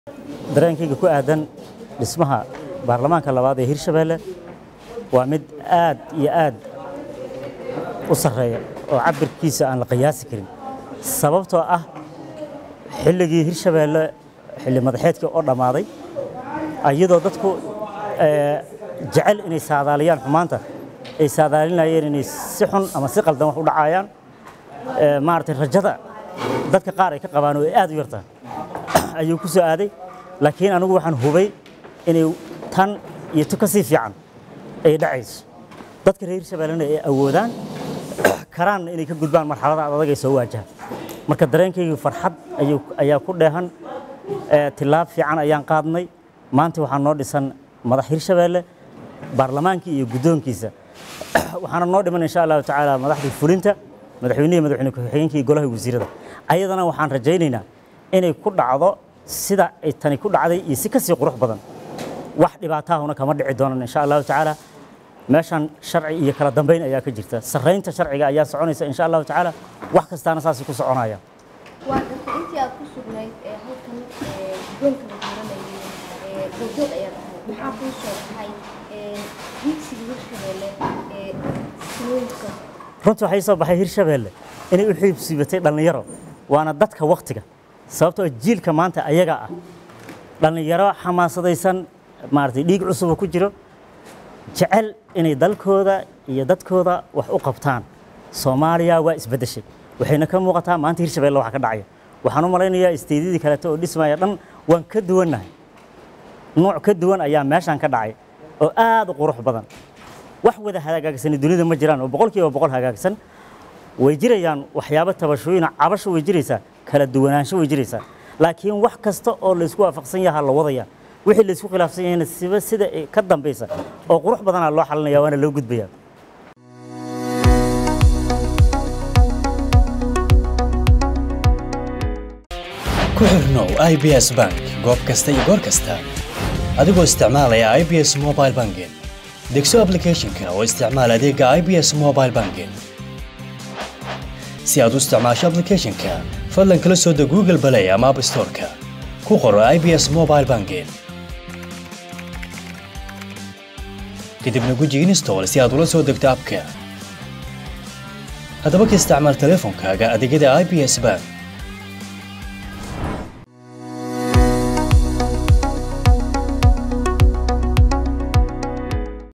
dareenkayga ku aadan dhismaha baarlamaanka labaad ee hirshabeelle waa mid aad iyo aad u sarreeya oo cabirkiisa aan la qiyaasi karin sababtoo ah xilligii hirshabeelle xilli madaxeedkii oo dhammaaday iyadoo dadku jecel inay saadaaliyaan xumaanta ay saadaalinayeen inay si xun ama si qaldan wax u dhacayaan maaragtay rajada dadka qaar ay ka qabaan oo ay aad u yartaan ayuu ku soo aaday laakiin anigu waxaan hubay inay tan iyo tu ka sii fiican ay dhacayso dadka reer hirshabeellena ay awoodaan karaanna inay ka gudbaan marxalada adag ay soo waajahaan marka dareenkaygu farxad ayaa ku dheehan tilaab fiican ayaan qaadnay maanta waxaa noo dhisan madax hirshabeelle baarlamaankii iyo guddoonkiisa waxaana noo dhiman insha allahu tacaala madaxdii fulinta madaxweynihii madaxweyne ku-xigeenkii golaha wasiirada ayadana waxaan rajaynaynaa inay ku dhacdo sida ay tani ku dhacday iyo si kasii qurux badan wax dhibaataahuna kama dhici doonan insha allahu tacaala meeshan sharci iyo kala dambeyn ayaa ka jirta sarraynta sharciga ayaa soconaysa insha allahu tacaala wax kastaana saasay ku soconaya waa gartay intii aad ku sugnayd ee halkan guddoonka la dooranayay goobjoog ayaad ahayd maxaa kuu soo baxay higsiga hirshabeelle ee sinooyinka runtii waxay soo baxay hirshabeelle inay u xiibsiibatay dhallinyaro waana dadka waktiga sababtoo jiilka maanta ayaga ah dhallinyaro xamaasadaysan maaragtay dhiig cusuba ku jiro jecel inay dalkooda iyo dadkooda wax u qabtaan soomaaliya waa isbeddeshay waxayna ka muuqataa maanta hirshabeelle waxa ka dhacaya waxaan u malaynayaa isteedyadii kaleeto oo dhismaya dhan waan ka duwannahay nooc ka duwan ayaa meeshan ka dhacay oo aad u qurux badan wax wada hagaagsan dunida ma jiraan oo boqolkiiba boqol hagaagsan way jirayaan waxyaabo tabashooyin cabasho way jiraysaa kala duwanaansho way jiraysaa laakiin wax kasta oo laysku waafaqsan yaha la wadaya wixii laysku khilaafsan yahayna siba sida ka dambaysa oo qurux badanaa loo xalinaya waana loo gudbaya ku xirnow i b s bank goob kasta iyo goor kasta adigoo isticmaalaya i b s mobile banking degso aplicathonka oo isticmaal adeega i b s mobile banking si aad u isticmaasho aplicathonka fadlan kala soo deg google balay ama app storeka ku qoro i b s mobile banking kadibna guji install si aad ula soo degto abka haddaba ka isticmaal teleefonkaaga adeegyada i b s bank